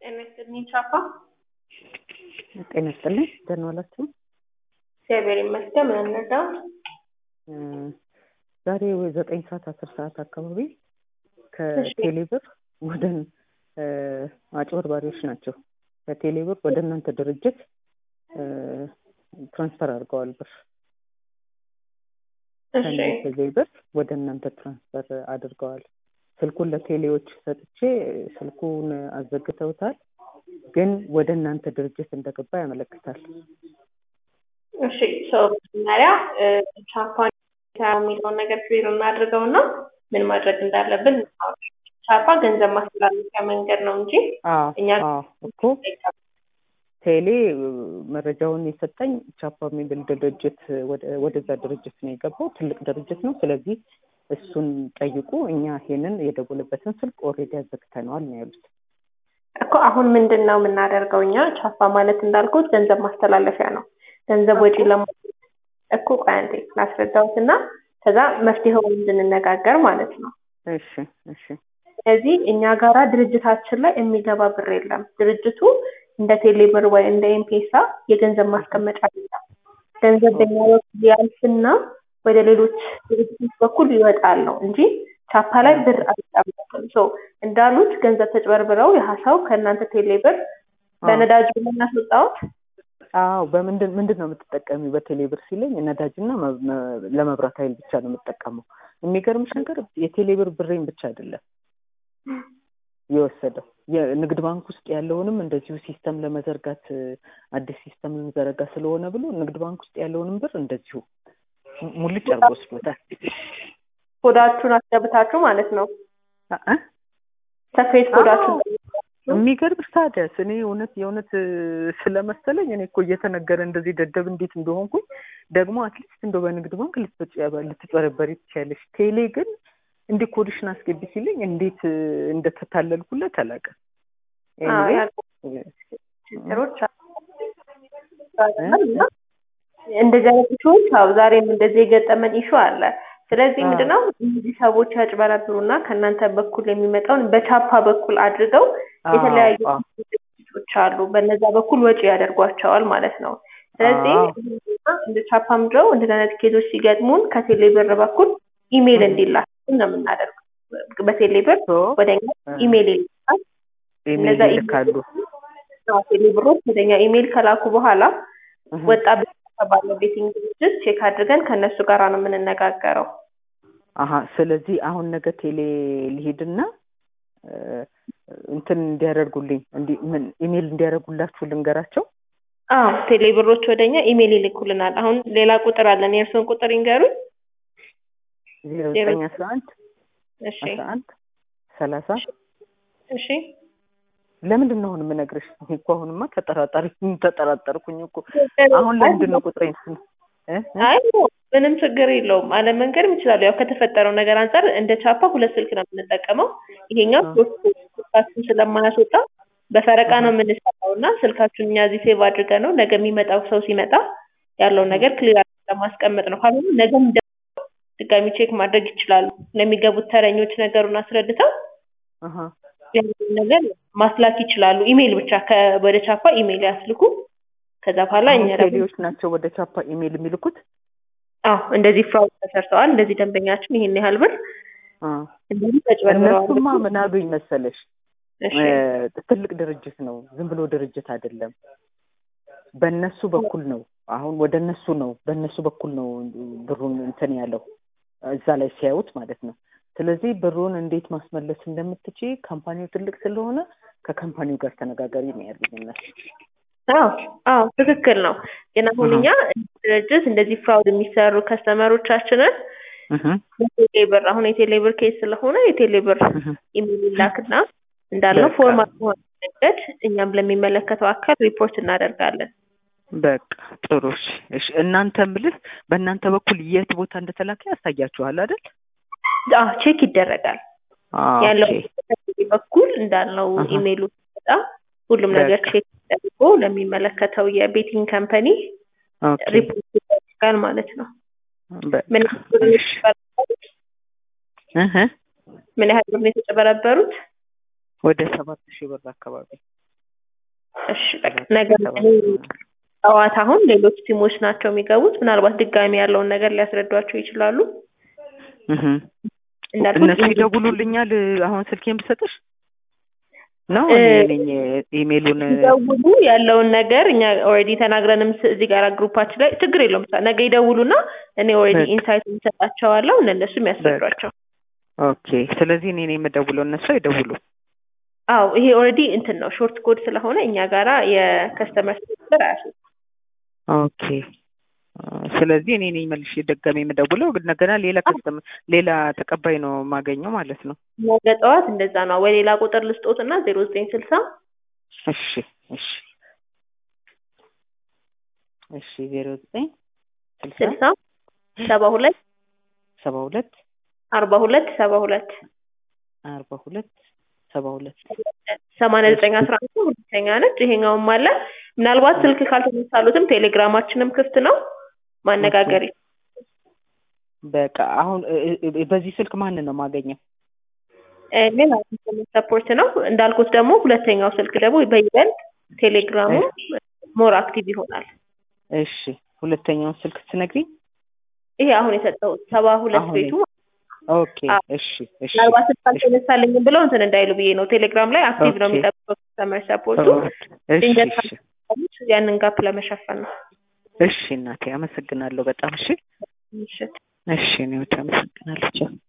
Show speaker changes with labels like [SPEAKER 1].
[SPEAKER 1] ጤና ይስጥልኝ ቻፓ።
[SPEAKER 2] ጤና ይስጥልኝ ደህና ዋላችሁ?
[SPEAKER 1] እግዚአብሔር ይመስገን። ምን እንርዳው?
[SPEAKER 2] ዛሬ ዘጠኝ ሰዓት አስር ሰዓት አካባቢ ከቴሌብር ወደ አጭበርባሪዎች ናቸው ከቴሌብር ወደ እናንተ ድርጅት ትራንስፈር አድርገዋል ብር ከቴሌብር ወደ እናንተ ትራንስፈር አድርገዋል። ስልኩን ለቴሌዎች ሰጥቼ ስልኩን አዘግተውታል፣ ግን ወደ እናንተ ድርጅት እንደገባ ያመለክታል።
[SPEAKER 1] እሺ ሰው መጀመሪያ ቻፓን የሚለውን ነገር ክሊር እናድርገው እና ምን ማድረግ እንዳለብን ቻፓ ገንዘብ ማስተላለፊያ መንገድ ነው እንጂ እኛ
[SPEAKER 2] እኮ ቴሌ መረጃውን የሰጠኝ ቻፓ የሚብል ድርጅት ወደዛ ድርጅት ነው የገባው። ትልቅ ድርጅት ነው። ስለዚህ እሱን ጠይቁ፣ እኛ ይሄንን የደወለበትን ስልክ ኦልሬዲ አዘግተነዋል ነው ያሉት።
[SPEAKER 1] እኮ አሁን ምንድን ነው የምናደርገው? እኛ ቻፓ ማለት እንዳልኩት ገንዘብ ማስተላለፊያ ነው። ገንዘብ ወጪ ለማ እኮ ቆይ አንዴ ላስረዳሁት እና ከዛ መፍትሄውን እንድንነጋገር ማለት ነው።
[SPEAKER 2] እሺ እሺ።
[SPEAKER 1] ስለዚህ እኛ ጋራ ድርጅታችን ላይ የሚገባ ብር የለም። ድርጅቱ እንደ ቴሌብር ወይ እንደ ኤምፔሳ የገንዘብ ማስቀመጫ የለም። ገንዘብ በኛ በኩል ያልፍና ወደ ሌሎች ድርጅቶች በኩል ይወጣል ነው እንጂ ቻፓ ላይ ብር አይቀመጥም። ሶ እንዳሉት ገንዘብ ተጭበርብረው የሀሳው ከእናንተ ቴሌብር በነዳጅ የምናስወጣውት
[SPEAKER 2] አዎ በምንድን ምንድን ነው የምትጠቀሚው? በቴሌብር ሲለኝ ነዳጅና ለመብራት ኃይል ብቻ ነው የምጠቀመው። የሚገርምሽ ነገር የቴሌብር ብሬን ብቻ አይደለም የወሰደው የንግድ ባንክ ውስጥ ያለውንም እንደዚሁ ሲስተም ለመዘርጋት አዲስ ሲስተም ለመዘረጋ ስለሆነ ብሎ ንግድ ባንክ ውስጥ ያለውንም ብር እንደዚሁ ሙልጭ አድርጎ ወስዶታል።
[SPEAKER 1] ኮዳችሁን አስገብታችሁ ማለት ነው ሰፌት ኮዳችሁን
[SPEAKER 2] የሚገርምሽ ታዲያስ እኔ እውነት የእውነት ስለመሰለኝ እኔ እኮ እየተነገረ እንደዚህ ደደብ እንዴት እንደሆንኩኝ ደግሞ አትሊስት እንደው በንግድ ባንክ ልትጨበረበሪ ትችያለሽ። ቴሌ ግን እንዲህ ኮዲሽን አስገቢ ሲለኝ እንዴት እንደተታለልኩለት አላውቅም።
[SPEAKER 1] ችግሮች እንደዚህ አይነት ኢሹዎች አዎ፣ ዛሬም እንደዚህ የገጠመን ኢሹ አለ። ስለዚህ ምንድነው እነዚህ ሰዎች ያጭበረብሩና ከእናንተ በኩል የሚመጣውን በቻፓ በኩል አድርገው የተለያዩ ድርጅቶች አሉ። በነዛ በኩል ወጪ ያደርጓቸዋል ማለት ነው። ስለዚህ እንደ ቻፓ ምድረው እንደዚህ አይነት ኬዞች ሲገጥሙን ከቴሌ ብር በኩል ኢሜይል እንዲላክ ነው የምናደርገው። በቴሌ ብር ወደ እኛ ኢሜይል ይልካል።
[SPEAKER 2] እነዛ ይልካሉ።
[SPEAKER 1] ቴሌ ብሮች ወደ እኛ ኢሜይል ከላኩ በኋላ ወጣ ባለው ቤቲንግ ድርጅት ቼክ አድርገን ከእነሱ ጋር ነው የምንነጋገረው።
[SPEAKER 2] አሀ ስለዚህ አሁን ነገ ቴሌ ሊሄድና እንትን እንዲያደርጉልኝ ምን ኢሜይል እንዲያደርጉላችሁ ልንገራቸው።
[SPEAKER 1] አዎ ቴሌ ብሮች ወደኛ ኢሜይል ይልኩልናል። አሁን ሌላ ቁጥር አለን። የእርስዎን ቁጥር ይንገሩኝ።
[SPEAKER 2] ዜሮ ዘጠኝ አስራ አንድ
[SPEAKER 1] እሺ
[SPEAKER 2] አስራ አንድ ሰላሳ
[SPEAKER 1] እሺ
[SPEAKER 2] ለምንድን ነው አሁን የምነግርሽ? እኔ እኮ አሁንማ ተጠራጣሪ ተጠራጠርኩኝ እኮ አሁን ለምንድን ነው ቁጥሬን ስም
[SPEAKER 1] አይ ምንም ችግር የለውም። አለመንገድም ይችላሉ። ያው ከተፈጠረው ነገር አንጻር እንደ ቻፓ ሁለት ስልክ ነው የምንጠቀመው። ይሄኛው ሶስት ስልካችን ስለማያስወጣ በፈረቃ ነው የምንሰራው እና ስልካችሁን እኛ እዚህ ሴቭ አድርገን ነው ነገ የሚመጣው ሰው ሲመጣ ያለውን ነገር ክሊር ለማስቀመጥ ነው። ካልሆነ ነገም ድጋሚ ቼክ ማድረግ ይችላሉ። ለሚገቡት ተረኞች ነገሩን አስረድተው ነገር ማስላክ ይችላሉ። ኢሜይል ብቻ ወደ ቻፓ ኢሜይል ያስልኩ። ከዛ በኋላ እኛ
[SPEAKER 2] ቴሌዎች ናቸው ወደ ቻፓ ኢሜይል የሚልኩት።
[SPEAKER 1] አዎ እንደዚህ ፍራውድ ተሰርተዋል፣ እንደዚህ ደንበኛችን ይሄን ያህል ብር እንደዚህ ተጭበርብረዋል።
[SPEAKER 2] እነሱማ ምን አሉኝ መሰለሽ፣ ትልቅ ድርጅት ነው፣ ዝም ብሎ ድርጅት አይደለም። በእነሱ በኩል ነው አሁን ወደ እነሱ ነው በእነሱ በኩል ነው ብሩን እንትን ያለው እዛ ላይ ሲያዩት ማለት ነው። ስለዚህ ብሩን እንዴት ማስመለስ እንደምትችይ ካምፓኒው ትልቅ ስለሆነ ከካምፓኒው ጋር ተነጋገሪ ነው ያሉኝ እነሱ።
[SPEAKER 1] አዎ አዎ ትክክል ነው። ግን አሁን እኛ ድርጅት እንደዚህ ፍራውድ የሚሰሩ ከስተመሮቻችንን የቴሌብር አሁን የቴሌብር ኬስ ስለሆነ የቴሌብር ኢሜል ይላክና እንዳልነው ፎርማት በሆነ መንገድ እኛም ለሚመለከተው አካል ሪፖርት እናደርጋለን።
[SPEAKER 2] በቃ ጥሩ እሺ። እናንተ ምልህ በእናንተ በኩል የት ቦታ እንደተላከ ያሳያችኋል አይደል?
[SPEAKER 1] አዎ ቼክ ይደረጋል ያለው በኩል እንዳልነው ኢሜይሉ ሲመጣ ሁሉም ነገር ቼክ ተደርጎ ለሚመለከተው የቤቲንግ ካምፓኒ ሪፖርት ይደረጋል ማለት ነው። ምን ምን ያህል ብር ነው የተጨበረበሩት?
[SPEAKER 2] ወደ ሰባት ሺህ ብር አካባቢ
[SPEAKER 1] እሺ በቃ ነገ ጠዋት አሁን ሌሎች ቲሞች ናቸው የሚገቡት። ምናልባት ድጋሚ ያለውን ነገር ሊያስረዷቸው ይችላሉ።
[SPEAKER 2] እህ
[SPEAKER 1] እንዳልኩት
[SPEAKER 2] እነሱ ይደውሉልኛል። አሁን ስልኬን ብሰጥሽ ነው
[SPEAKER 1] እ-
[SPEAKER 2] እኔ ነኝ ኢሜሉን
[SPEAKER 1] ሲደውሉ ያለውን ነገር እኛ ኦልሬዲ ተናግረንም ስ- እዚህ ጋር ግሩፓችን ላይ ችግር የለውም። ሳ- ነገ ይደውሉና እኔ ኦልሬዲ
[SPEAKER 2] በቃ።
[SPEAKER 1] ኢንሳይት እንሰጣቸዋለሁ እነሱ የሚያስረዷቸው።
[SPEAKER 2] ኦኬ። ስለዚህ እኔ ነኝ የምደውለው፣ እነሱ አይደውሉ።
[SPEAKER 1] አዎ ይሄ ኦልሬዲ እንትን ነው ሾርት ኮድ ስለሆነ እኛ ጋራ የከስተመር ሰርቪስ አያሱ
[SPEAKER 2] ኦኬ። ስለዚህ እኔ ነኝ መልሼ ደጋሚ የምደውለው፣ ግን እንደገና ሌላ ከስተመር ሌላ ተቀባይ ነው የማገኘው ማለት ነው።
[SPEAKER 1] ነገ ጠዋት እንደዛ ነው ወይ ሌላ ቁጥር ልስጦት እና ዜሮ ዘጠኝ ስልሳ
[SPEAKER 2] እሺ እሺ እሺ ዜሮ ዘጠኝ ስልሳ
[SPEAKER 1] ስልሳ ሰባ ሁለት
[SPEAKER 2] ሰባ ሁለት
[SPEAKER 1] አርባ ሁለት ሰባ ሁለት
[SPEAKER 2] አርባ ሁለት ሰባ ሁለት
[SPEAKER 1] ሰማንያ ዘጠኝ አስራ አንድ ሁለተኛ ነች። ይሄኛውም አለ። ምናልባት ስልክ ካልተነሳሉትም ቴሌግራማችንም ክፍት ነው ማነጋገር ይችላሉ።
[SPEAKER 2] በቃ አሁን እ- እ- በዚህ ስልክ ማንን ነው የማገኘው?
[SPEAKER 1] እ፣ ሌላ ሰፖርት ነው እንዳልኩት ደግሞ ሁለተኛው ስልክ ደግሞ በይበልጥ ቴሌግራሙ ሞር አክቲቭ ይሆናል።
[SPEAKER 2] እሺ ሁለተኛውን ስልክ ትነግሪኝ?
[SPEAKER 1] ይሄ አሁን የሰጠው ሰባ ሁለት
[SPEAKER 2] አሁን
[SPEAKER 1] ቤቱ
[SPEAKER 2] ኦኬ
[SPEAKER 1] አዎ።
[SPEAKER 2] እሺ እሺ
[SPEAKER 1] ምናልባት ስልክ አልተነሳልኝም ብለው እንትን እንዳይሉ ብዬ ነው። ቴሌግራም ላይ አክቲቭ ነው
[SPEAKER 2] ኦኬ።
[SPEAKER 1] የሚጠብቀው ከስተመር ሰፖርቱ
[SPEAKER 2] እሺ
[SPEAKER 1] ድንገት
[SPEAKER 2] እሺ
[SPEAKER 1] ያንን ጋፕ ለመሸፈን ነው።
[SPEAKER 2] እሺ እናቴ አመሰግናለሁ በጣም እሺ
[SPEAKER 1] ምሽት
[SPEAKER 2] እሺ እኔ ብቻ አመሰግናለሁ ቻው